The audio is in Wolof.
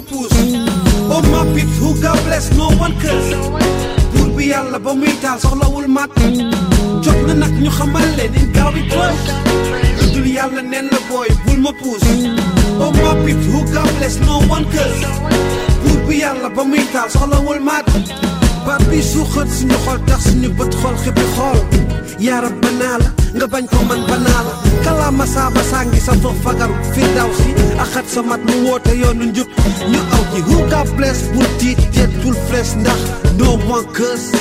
puus oh my peeps who God bless no one curse buur bi yàlla ba muy taal soxlawul mat jot na nag ñu xamal leen in gaaw bi tooy lu dul yàlla nen na booy bul ma puus oh my peeps who God bless no one curse buur bi yàlla ba muy taal soxlawul mat baat bi suuxat suñu xol tax suñu bët xol xippi xool yaarab banaa la nga bañ ko man banaa la kalaama saaba sàngi sa foof fagaru firdaw si axat sa mat mu woote yoonu njub ñu aw ji who God bless bul tiit teet bul fresh ndax no one curse